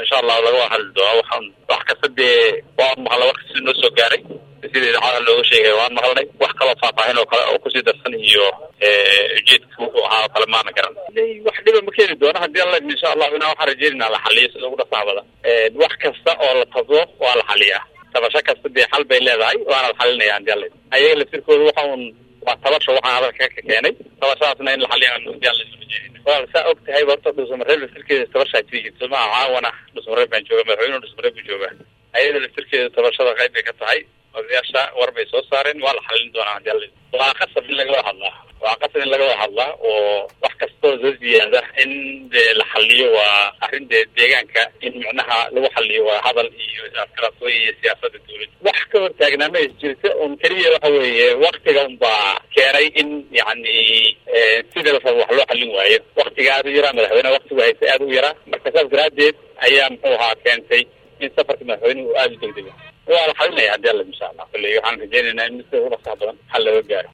insha allahu laga wada hadli doona waxaan wax kasta dee waan maqla wax kasta noo soo gaaray sida idaacada looga sheegay waan maqalnay wax kaloo faahfaahin oo kale oo kusii darsan iyo ujeedka wuxuu ahaa oo kale maana garan wax dhiba ma keeni doono haddii alla insha allahu inaa waxaan rajeynaa la xaliyo sida ugu dhasaabada wax kasta oo la tabdo waa la xaliyaa tabasho kasta dee xal bay leedahay waana la xalinaya hadii alla ayaga laftirkooda waxa un waa tabasho waxaan hadalka ka keenay tabashadaasna in la xaliyaan hadii alla walaal saa og tahay horta dhusmareeb laftirkeeda tabashaa jiri jirta ma caawana dhusmareeb baan jooga madaxweynuhu dhusmareeb buu joogaa ayada laftirkeeda tabashada qayb bay ka tahay odayaasha war bay soo saareen waa la xalin doonaa hadii alla waa qasab in laga wada hadlaa waa qasab in laga wada hadlaa oo wax kastoo soo ziyaada in dee la xaliyo waa arrin dee deegaanka in micnaha lagu xaliyo waa hadal iyo askaraasooy iyo siyaasada dawladda wax ka hortaagnaa ma is jirta un keliya waxa weeye waktiga unbaa keenay in yacni sida la rabo wax loo xalin waayo waktiga aada u yaraa madaxweyneha waktigu haysta aada u yaraa marka saas daraaddeed ayaa muxuu ahaa keentay in safarka madaxweynuhu aada u degdega waa la xalinaya hadii alla insha allah kulley waxaan rajeynaynaa in mid ugu dhasax badan xal looga gaaro